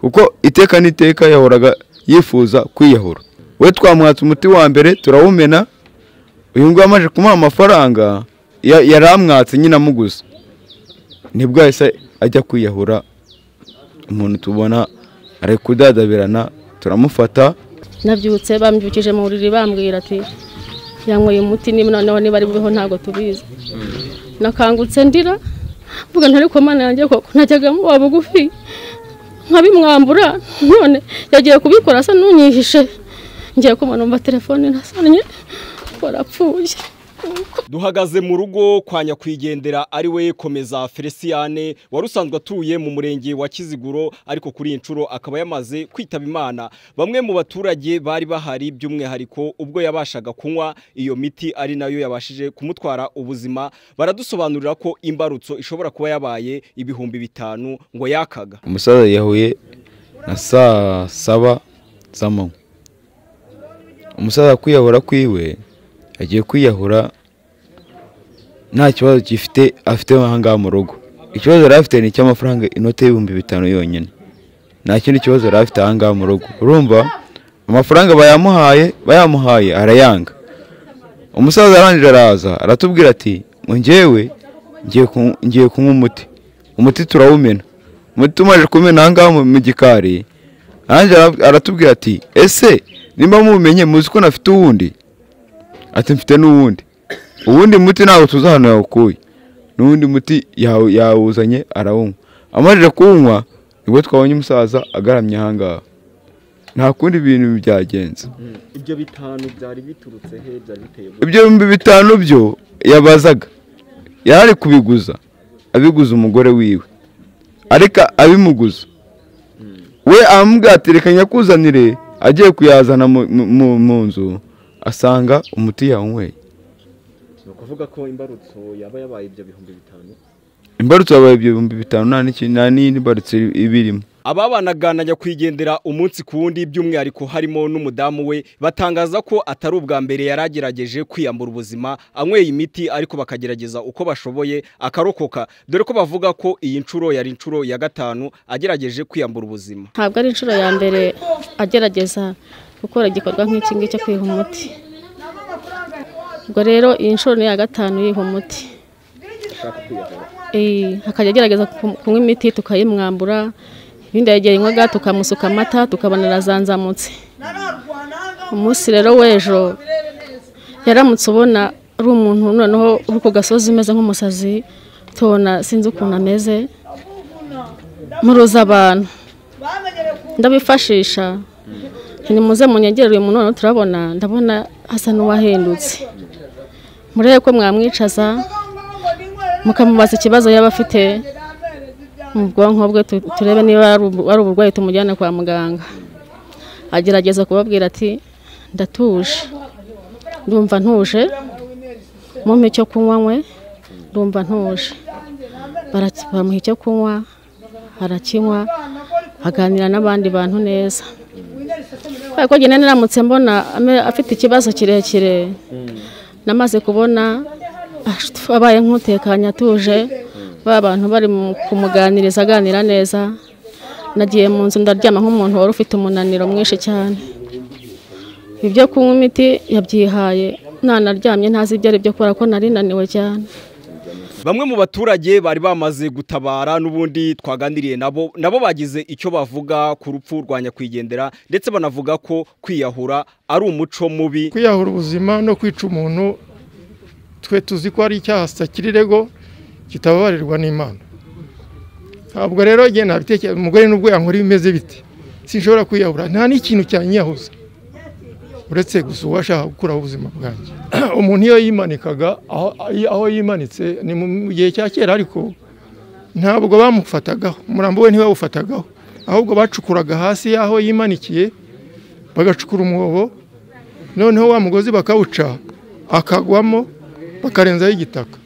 kuko iteka n'iteka yahoraga yifuza kwiyahura we twamuhatse umuti wa mbere turawumena uyu nguyu amaze kumuha amafaranga ya- yari amwatse nyine amuguze nibwo yahise ajya kwiyahura umuntu tubona ari kudadabirana turamufata nabyutse bambyukije mu buriri bambwira ati yanyweye umuti niba noneho niba ari bubeho ntabwo tubizi nakangutse ndira mvuga nti ariko mana yanjye koko najyaga muba bugufi nkabimwambura none yagiye kubikora asa n'unyihishe ngiye kumanumva telefone nasannye warapfuye duhagaze mu rugo kwa nyakwigendera ari we komeza feliciyane wari usanzwe atuye mu murenge wa kiziguro ariko kuri iyi nshuro akaba yamaze kwitaba imana bamwe mu baturage bari bahari by'umwihariko ubwo yabashaga kunywa iyo miti ari nayo yabashije kumutwara ubuzima baradusobanurira ko imbarutso ishobora kuba yabaye ibihumbi bitanu ngo yakaga umusaza yahuye na saa saba z'amanywa umusaza kwiyahura kwiwe agiye kwiyahura nta kibazo gifite afite aha ngaha mu rugo ikibazo yari afite ni icy'amafaranga inote y'ibihumbi bitanu yonyine nta kindi kibazo yari afite aha ngaha mu rugo urumva amafaranga bayamuhaye bayamuhaye arayanga umusaza arangije araza aratubwira ati ngo ngewe ngiye ku- ngiye kunywa umuti umuti turawumena umuti tumaze kumena aha ngaha mu- mu gikari arangije ara- aratubwira ati ese nimba mumenye muzi ko nafite uwundi ati mfite n'uwundi uwundi muti ntabwo tuzi ahantu yawukuye n'uwundi muti yawu- yawuzanye arawunywa amajije kuwunywa nibwo twabonye umusaza agaramye aha ngaha nta kundi bintu byagenze ibyo bitanu byari biturutse he byari biteye ibyo bihumbi bitanu byo yabazaga yari kubiguza abiguza umugore wiwe ariko abimuguza we amubwira ati reka nyakuzanire agiye kuyazana mu- mu- mu- mu nzu asanga umuti yawnyweye ni ukuvuga ko imbarutso yaba yabaye ibyo bihumbi bitanu imbarutso yabaye ibyo bihumbi bitanu nta n'iki- nta n'indi mbarutso ibirimo ababanaga na nyakwigendera umunsi ku wundi by'umwihariko harimo n'umudamu we batangaza ko atari ubwa mbere yari agerageje kwiyambura ubuzima anyweye imiti ariko bakagerageza uko bashoboye akarokoka dore ko bavuga ko iyi nshuro yari inshuro ya gatanu agerageje kwiyambura ubuzima ntabwo ari inshuro ya mbere agerageza gukora igikorwa nk'iki ngiki cyo kwiha umuti ubwo rero iyi nshuro ni iya gatanu yiha umuti Eh, akajya agerageza ku- kunywa imiti tukayimwambura ibindi yegera inywaga tukamusuka amata tukabona arazanzamutse umunsi rero w'ejo yaramutse ubona ari umuntu noneho uri ku gasozi umeze nk'umusazi tubona sinzi ukuntu ameze muruza abantu ndabifashisha ntimuze munyegere uyu muntu noneho turabona ndabona asa n'uwahindutse murebe ko mwamwicaza mukamubaza ikibazo yaba afite mu bwonko bwe tu- turebe niba ari ubu- ari uburwayi tumujyana kwa muganga agerageza kubabwira ati ndatuje ndumva ntuje mumpe icyo kunywa nywe ndumva ntuje Baraki- bamuha icyo kunywa arakinywa aganira n'abandi bantu neza kubera ko njyewe niramutse mbona ame- afite ikibazo kirekire namaze kubona ash- abaye nk'utekanye atuje ba bantu bari mu- kumuganiriza aganira neza nagiye mu nzu ndaryama nk'umuntu wari ufite umunaniro mwinshi cyane ibyo kunywa imiti yabyihaye nanaryamye ntazi ibyo ari byo kubera ko nari naniwe cyane bamwe mu baturage bari bamaze gutabara n'ubundi twaganiriye nabo nabo bagize icyo bavuga ku rupfu rwa nyakwigendera ndetse banavuga ko kwiyahura ari umuco mubi kwiyahura ubuzima no kwica umuntu twe tuzi ko ari icyaha sakirirego kitababarirwa n'imana ntabwo rero njye nabitekereza umugore n'ubwo yankora bimeze bite sinshobora kwiyahura nta n'ikintu cyanyiyahuza uretse gusa uwashaka gukuraho ubuzima bwanjye umuntu iyo yimanikaga aho, aho yimanitse ni mu gihe cya kera ariko ntabwo bamufatagaho umurambo we ntiwawufatagaho ahubwo bacukuraga hasi y'aho yimanikiye bagacukura umwobo noneho wa mugozi bakawuca akagwamo bakarenzaho igitaka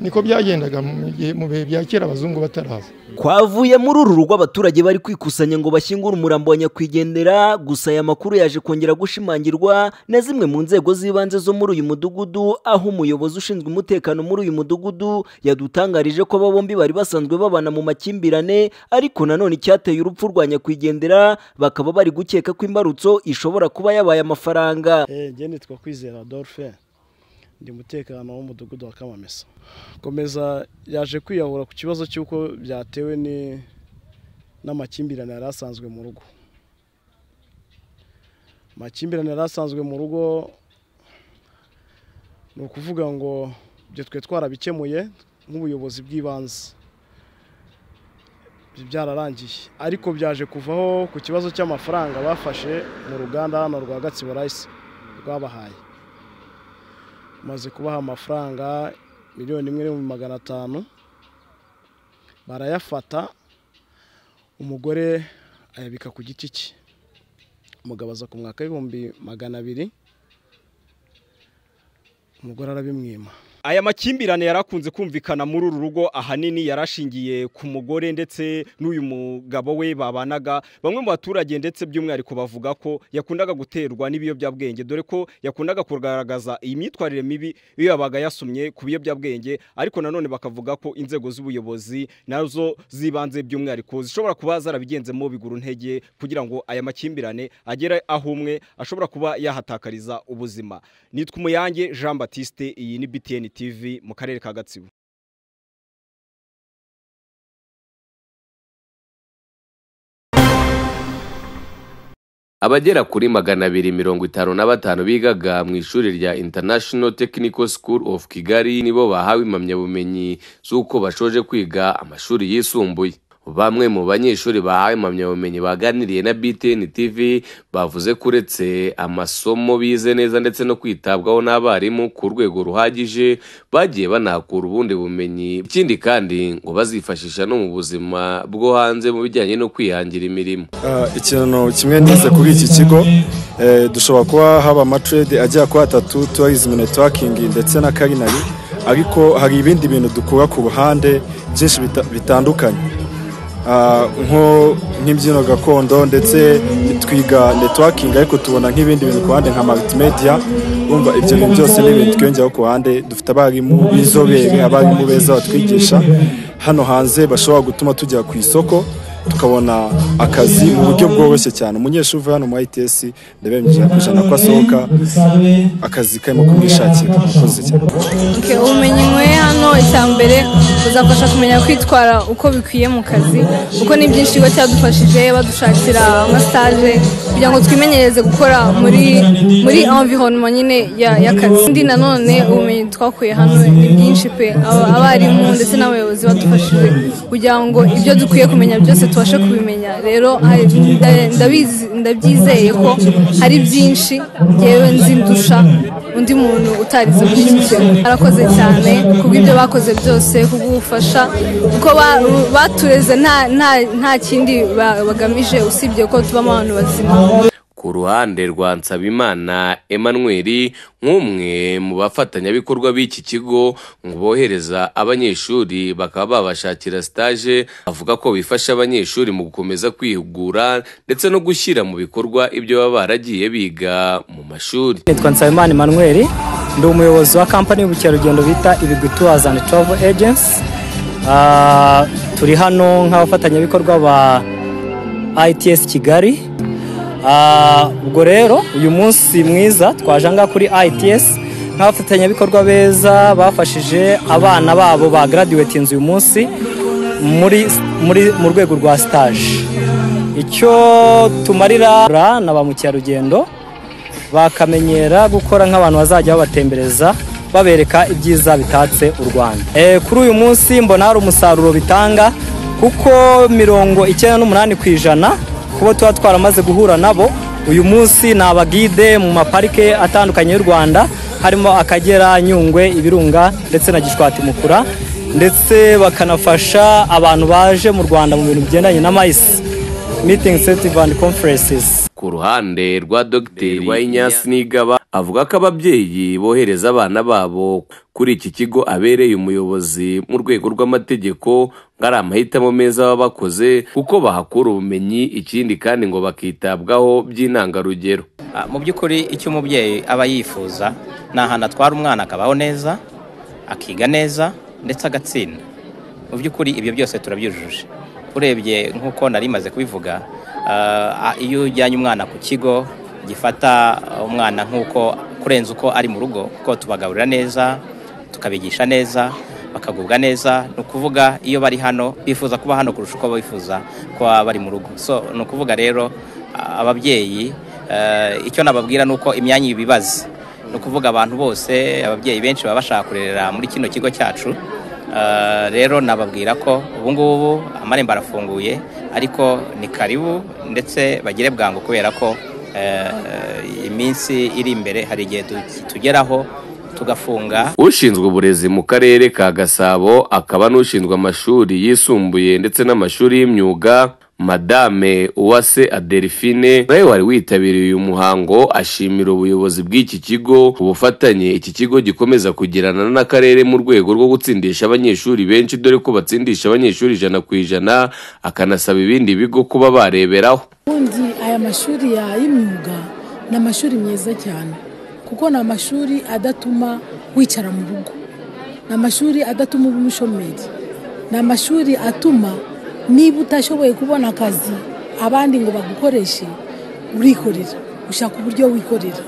niko byagendaga mu gihe- mu bihe bya kera abazungu bataraza kwavuye muri uru rugo abaturage bari kwikusanya ngo bashyingure umurambo wa nyakwigendera gusa aya makuru yaje kongera gushimangirwa na zimwe mu nzego z'ibanze zo muri uyu mudugudu aho umuyobozi ushinzwe umutekano muri uyu mudugudu yadutangarije ko aba bombi bari basanzwe babana mu makimbirane ariko nanone icyateye urupfu rwa nyakwigendera bakaba bari gukeka ko imbarutso ishobora kuba yabaye amafaranga njye nitwa kwizera dolphin ndi umutekano w'umudugudu wa kamamesa komeza yaje kwiyahura ku kibazo cy'uko byatewe ni- n'amakimbirane yari asanzwe mu rugo amakimbirane yari asanzwe mu rugo ni ukuvuga ngo ibyo twe twarabikemuye nk'ubuyobozi bw'ibanze Ibyo byararangiye ariko byaje kuvaho ku kibazo cy'amafaranga bafashe mu ruganda hano rwa gatsibo rayisi rwabahaye maze kubaha amafaranga miliyoni imwe n'ibihumbi magana atanu barayafata umugore ayabika ku giti cye umugabo aza ku mwaka w'ibihumbi magana abiri umugore arabimwima aya makimbirane yari akunze kumvikana muri uru rugo ahanini yari ashingiye ku mugore ndetse n'uyu mugabo we babanaga bamwe mu baturage ndetse by'umwihariko bavuga ko yakundaga guterwa n'ibiyobyabwenge dore ko yakundaga kugaragaza iyi myitwarire mibi iyo yabaga yasomye ku biyobyabwenge ariko nanone bakavuga ko inzego z'ubuyobozi nazo z'ibanze by'umwihariko zishobora kuba zarabigenzemo biguru ntege kugira ngo aya makimbirane agere aho umwe ashobora kuba yahatakariza ubuzima nitwa umuyange jean batiste iyi ni btn tv mu karere ka gatsibo abagera kuri magana abiri mirongo itanu na batanu bigaga mu ishuri rya international technical school of kigali nibo bahawe impamyabumenyi z'uko bashoje kwiga amashuri yisumbuye bamwe mu banyeshuri bahawe impamyabumenyi baganiriye na btn tv bavuze ko uretse amasomo bize neza ndetse no kwitabwaho n'abarimu ku rwego ruhagije bagiye banahakura ubundi bumenyi ikindi kandi ngo bazifashisha no mu buzima bwo hanze mu bijyanye no kwihangira imirimo Ah, ikintu kimwe nize kuri iki kigo eh, dushobora kuba haba amatrade agera kuri atatu tourism networking ndetse na culinary ariko hari ibindi bintu dukura ku ruhande byinshi bita- bitandukanye Ah, nko nk'imbyino gakondo ndetse twiga networking ariko tubona nk'ibindi bintu ku ruhande nka multimedia umva ibyo bintu byose ni ibintu twiyongeraho ku ruhande dufite abarimu b'inzobere abarimu beza batwigisha hano hanze bashobora gutuma tugera ku isoko tukabona akazi mu buryo bworoshye cyane umunyeshuri uvuye hano muri ITS ndabemye ijana ku ijana ko asohoka akazi karimo kumwishakira murakoze cyane Okay, ubumenyi nyweye hano icyambere buzafasha kumenya kwitwara uko bikwiye mu kazi kuko ni byinshi ikigo cyadufashije badushakira ama stage kugira ngo twimenyereze gukora muri muri environment nyine ya- y'akazi kandi nanone ubumenyi twakuye hano ni bwinshi pe Aba- abarimu ndetse n'abayobozi badufashije kugira ngo ibyo dukwiye kumenya byose tubashe kubimenya rero hari- nda- ndabizi- ndabyizeye ko hari byinshi ngewe nzi ndusha undi muntu utarize muri iki kintu arakoze cyane kubw'ibyo bakoze byose kubw'ubufasha kuko ba- batureze nta- nta- nta kindi ba- bagamije usibye ko tubamo abantu bazima ku ruhande rwa Nsabimana Emmanuel nk'umwe mu bafatanyabikorwa b'iki kigo ngo bohereza abanyeshuri bakaba babashakira stage avuga ko bifasha abanyeshuri mu gukomeza kwihugura ndetse no gushyira mu bikorwa ibyo baba baragiye biga mu mashuri nitwa Nsabimana Emmanuel ndi umuyobozi wa kampani y'ubukerarugendo bita Ibigwi Tours and Travel Agency Ah, turi hano nk'abafatanyabikorwa ba ITS Kigali Ah, ubwo rero uyu munsi mwiza twaje aha ngaha kuri ITS nk'abafatanyabikorwa beza bafashije abana babo ba graduatinze uyu munsi muri, muri, mu rwego rwa stage icyo tumarira na ba mukerarugendo bakamenyera gukora nk'abantu bazajya babatembereza babereka ibyiza bitatse u Rwanda Eh, kuri uyu munsi mbona hari umusaruro bitanga kuko mirongo icyenda n'umunani ku ijana kubo tuba twaramaze guhura nabo uyu munsi ni abagide mu maparike atandukanye y'u Rwanda harimo Akagera Nyungwe Ibirunga ndetse na Gishwati Mukura ndetse bakanafasha abantu baje mu Rwanda mu bintu bigendanye na mayisi meeting incentive and conferences ku ruhande rwa dogiteri wayinyasi nigaba avuga ko ababyeyi bohereza abana babo kuri iki kigo abereye umuyobozi mu rwego rw'amategeko ngo ari amahitamo meza baba bakoze kuko bahakura ubumenyi ikindi kandi ngo bakitabwaho by'intangarugero Ah, mu by'ukuri icyo umubyeyi aba yifuza ni ahantu atwara umwana akabaho neza akiga neza ndetse agatsinda mu by'ukuri ibyo byose turabyujuje urebye nk'uko nari maze kubivuga ah, iyo ujyanye umwana ku kigo gifata umwana nk'uko kurenza uko ari mu rugo kuko tubagaburira neza tukabigisha neza bakagubwa neza ni ukuvuga iyo bari hano bifuza kuba hano kurusha uko bifuza kuba bari mu rugo so ni ukuvuga rero ah, ababyeyi Eh, icyo nababwira ni uko imyanya ibibaza ni ukuvuga abantu bose ababyeyi benshi baba bashaka kurerera muri kino kigo cyacu Eh, rero nababwira ko ubu ngubu amarembo arafunguye ariko ni karibu ndetse bagire bwangu kubera ko eh, iminsi iri imbere hari igihe tu- tugeraho tugafunga ushinzwe uburezi mu karere ka gasabo akaba n'ushinzwe amashuri yisumbuye ndetse n'amashuri y'imyuga madame uwase adelphine nawe wari witabiriye uyu muhango ashimira ubuyobozi bw'iki kigo ubufatanye iki kigo gikomeza kugirana n'akarere mu rwego rwo gutsindisha abanyeshuri benshi dore ko batsindisha abanyeshuri ijana ku ijana akanasaba ibindi bigo kuba bareberaho ubundi aya mashuri ya y'imyuga ni amashuri meza cyane kuko ni amashuri adatuma wicara mu rugo ni amashuri adatuma uba umushomeri ni amashuri atuma niba utashoboye kubona akazi abandi ngo bagukoreshe urikorera ushaka uburyo wikorera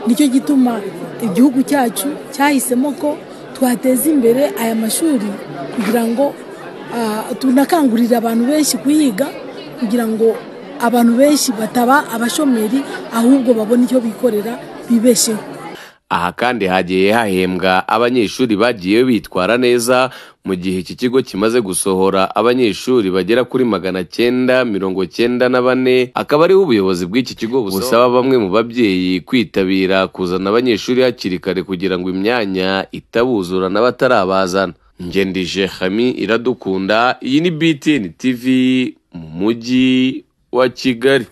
nicyo gituma igihugu cyacu cyahisemo ko twateza imbere aya mashuri kugira ngo ah, tunakangurire abantu benshi kuyiga kugira ngo abantu benshi bataba abashomeri ahubwo babone icyo bikorera bibesheho aha kandi hagiye hahembwa abanyeshuri bagiye bitwara neza mu gihe iki kigo kimaze gusohora abanyeshuri bagera kuri magana cyenda mirongo cyenda na bane akaba ariho ubuyobozi bw'iki kigo busaba bamwe mu babyeyi kwitabira kuzana abanyeshuri hakiri kare kugira ngo imyanya itabuzura n'abatarabazana ngendije hami iradukunda iyi ni btn tv mu mujyi wa kigali